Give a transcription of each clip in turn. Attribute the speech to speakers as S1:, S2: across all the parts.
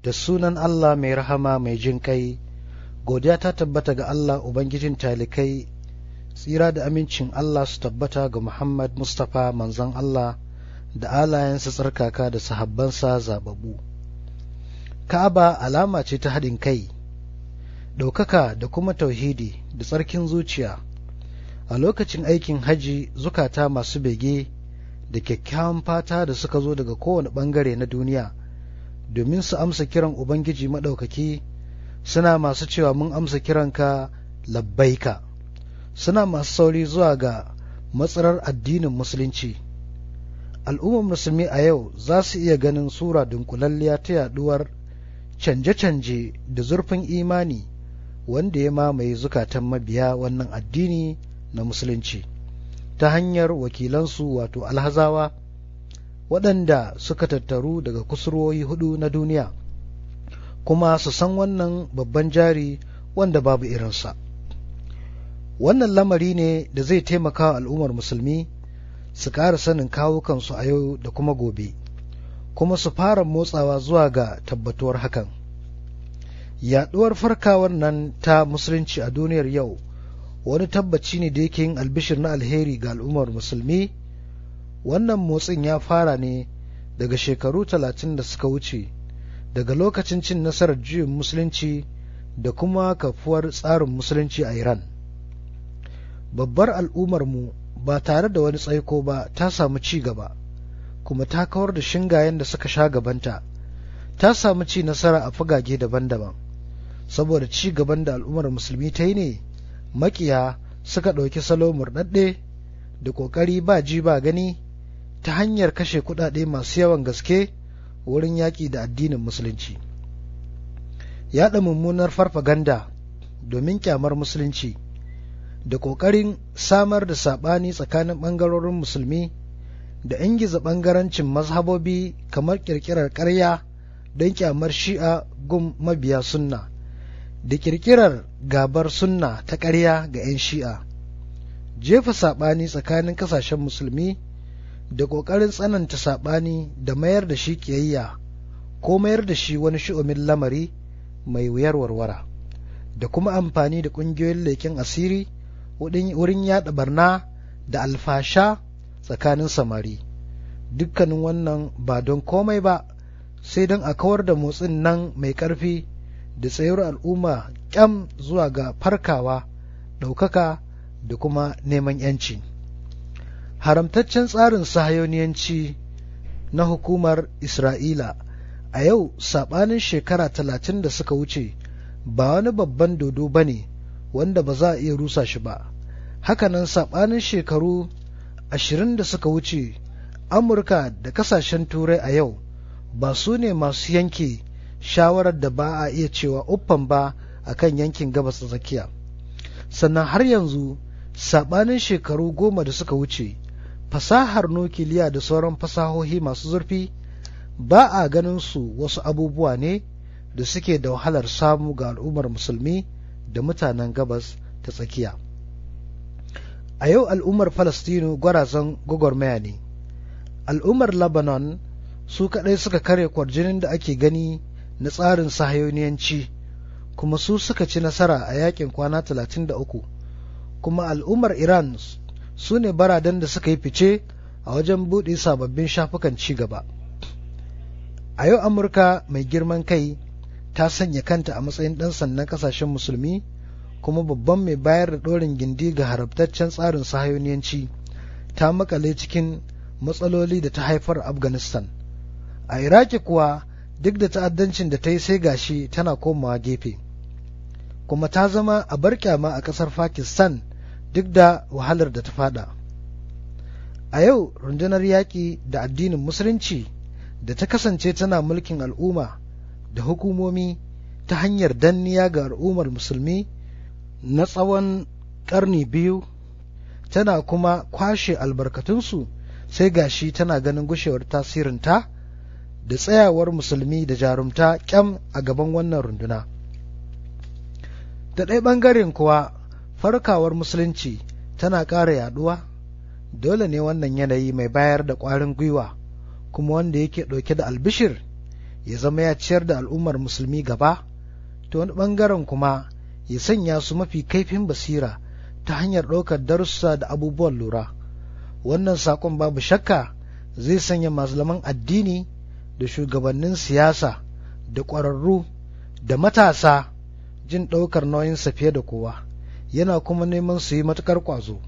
S1: da sunan Allah mai rahama mai jin kai godiya ta tabbata ga Allah Ubangijin talikai tsira da amincin Allah su tabbata ga Muhammad Mustapha manzon Allah da alayensa tsarkaka da sahabbansa zababu Ka'aba alama ce ta haɗin kai ɗaukaka da kuma tauhidi da tsarkin zuciya a lokacin aikin haji zukata masu bege da kyakkyawan fata da suka zo daga kowane ɓangare na duniya domin su amsa kiran Ubangiji maɗaukaki suna masu cewa mun amsa kiranka labbaika suna masu sauri zuwa ga matsarar addinin musulunci al'ummar musulmi a yau za su iya ganin sura dunkulalliya ta yaduwar canje-canje da zurfin imani wanda ya mamaye zukatan mabiya wannan addini na musulunci ta hanyar wakilansu wato alhazawa waɗanda suka tattaru daga kusurwoyi hudu na duniya kuma su san wannan babban jari wanda babu irinsa wannan lamari ne da zai taimaka wa al'ummar musulmi su ƙara sanin kawukansu a yau da kuma gobe kuma su fara motsawa zuwa ga tabbatuwar hakan yaɗuwar farkawar nan ta musulunci a duniyar yau wani tabbaci ne da yake yin albishir na alheri ga al'ummar musulmi wannan motsin ya fara ne daga shekaru talatin da suka wuce daga lokacin cin nasarar juyin musulunci da kuma kafuwar tsarin musulunci a Iran. Babbar al'ummarmu ba tare da wani tsaiko ba ta samu ci gaba, kuma ta kawar da shingayen da suka sha gabanta, ta samu ci nasara a fagage daban-daban. Saboda ci gaban da al'ummar musulmi ta yi ne, makiya suka ɗauki salo murɗaɗɗe da ƙoƙari ba ji ba gani ta hanyar kashe kuɗaɗe masu yawan gaske. wurin yaƙi da addinin musulunci yaɗa mummunar farfaganda domin kyamar musulunci da ƙoƙarin samar da saɓani tsakanin ɓangarorin musulmi da ingiza ɓangarancin mazhabobi kamar ƙirƙirar ƙarya don kyamar shi'a gun mabiya sunna da ƙirƙirar gabar sunna ta ƙarya ga 'yan shi'a jefa saɓani tsakanin ƙasashen musulmi da ƙoƙarin tsananta saɓani da mayar da shi ƙiyayya ko mayar da shi wani shi'umin lamari mai wuyar warwara da kuma amfani da ƙungiyoyin leƙen asiri wurin yaɗa barna da alfasha tsakanin samari dukkanin wannan ba don komai ba sai don a kawar da motsin nan mai ƙarfi da tsayar al'umma ƙyam zuwa ga farkawa ɗaukaka da kuma neman 'yanci. haramtaccen tsarin sahayoniyanci na hukumar Isra'ila a yau saɓanin shekara talatin da suka wuce ba wani babban dodo ba ne wanda ba za a iya rusa shi ba. Hakanan saɓanin shekaru ashirin da suka wuce Amurka da kasashen Turai a yau ba su ne masu yanke shawarar da ba a iya cewa uffan ba a kan yankin gabas tsakiya. Sannan har yanzu saɓanin shekaru goma da suka wuce fasahar nukiliya da sauran fasahohi masu zurfi ba a ganin su wasu abubuwa ne da suke da wahalar samu ga al'ummar musulmi da mutanen gabas ta tsakiya a yau al'ummar falastinu gwarazan gwagwarmaya ne al'ummar lebanon su kaɗai suka kare kwarjinin da ake gani na tsarin sahayoniyanci kuma su suka ci nasara a yakin kwana 33 kuma al'ummar iran su ne baradan da suka yi fice a wajen buɗe sababbin shafukan ci gaba. A yau Amurka mai girman kai ta sanya kanta a matsayin ɗan sannan ƙasashen musulmi kuma babban mai bayar da ɗorin gindi ga harabtaccen tsarin sahayoniyanci ta makale cikin matsaloli da ta haifar Afghanistan. A Iraki kuwa duk da ta'addancin da ta yi sai gashi tana komawa gefe. Kuma ta zama a barkyama a ƙasar Pakistan duk da wahalar da ta fada. A yau rundunar yaƙi da addinin Musulunci da ta kasance tana mulkin al'umma da hukumomi ta hanyar danniya ga al'ummar musulmi na tsawon ƙarni biyu tana kuma kwashe albarkatunsu sai gashi tana ganin gushewar tasirinta da tsayawar musulmi da jarumta kyam a gaban wannan runduna. Da ɗaya ɓangaren kuwa farkawar musulunci tana ƙara yaɗuwa dole ne wannan yanayi mai bayar da ƙwarin gwiwa kuma wanda yake ɗauke da albishir ya zama ya ciyar da al'ummar musulmi gaba ta wani ɓangaren kuma ya sanya su mafi kaifin basira ta hanyar ɗaukar darussa da abubuwan lura wannan saƙon babu shakka zai sanya malaman addini da shugabannin siyasa da ƙwararru da matasa jin ɗaukar nauyinsa fiye da kowa yana kuma neman su yi matuƙar ƙwazo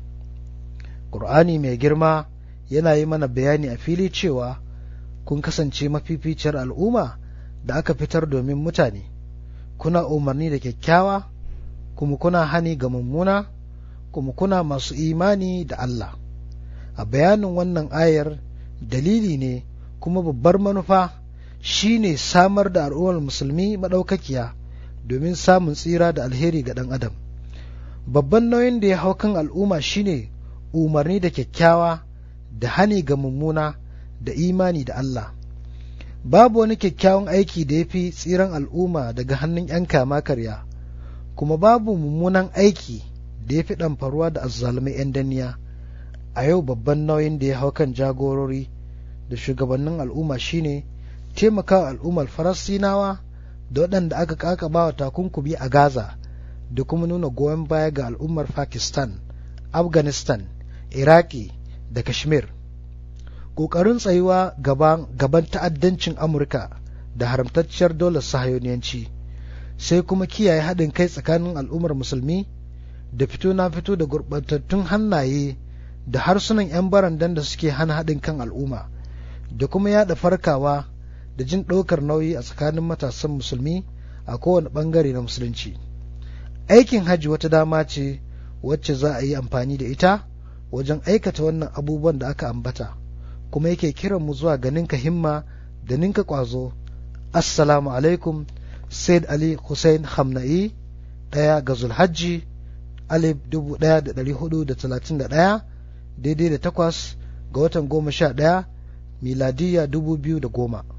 S1: ƙur'ani mai girma yana yi mana bayani a fili cewa kun kasance mafificiyar al'umma da aka fitar domin mutane kuna umarni da kyakkyawa kuma kuna hani ga mummuna kuma kuna masu imani da Allah a bayanin wannan ayar dalili ne kuma babbar manufa shine samar da al'ummar musulmi maɗaukakiya domin samun tsira da alheri ga ɗan adam babban nauyin da ya hau kan al'umma shine umarni da kyakkyawa da hani ga mummuna da imani da Allah babu wani kyakkyawan aiki da ya fi tsiran al'umma daga hannun 'yan kama karya kuma babu mummunan aiki da ya fi ɗamfaruwa da azzalumai 'yan danniya a yau babban nauyin da ya hau kan jagorori da shugabannin al'umma shine taimakawa al'ummar farasinawa da waɗanda aka kakaba wa takunkumi a gaza da kuma nuna goyon baya ga al'ummar pakistan afghanistan iraki da kashmir ƙoƙarin tsayuwa gaban ta'addancin amurka da haramtacciyar dolar sahayoniyanci sai kuma kiyaye haɗin kai tsakanin al'ummar musulmi da fito na fito da gurɓatattun hannaye da harsunan 'yan barandan da suke hana haɗin kan al'umma da kuma yaɗa farkawa da jin ɗaukar nauyi a tsakanin matasan musulmi a kowane ɓangare na musulunci aikin hajji wata dama ce wacce za a yi amfani da ita wajen aikata wannan abubuwan da aka ambata kuma yake kiran mu zuwa ga ninka himma da ninka ƙwazo assalamu alaikum said ali hussein hamna'i ɗaya ga zulhajji alif dubu ɗaya da ɗari hudu da talatin da ɗaya daidai da takwas ga watan goma sha ɗaya miladiyya dubu biyu da goma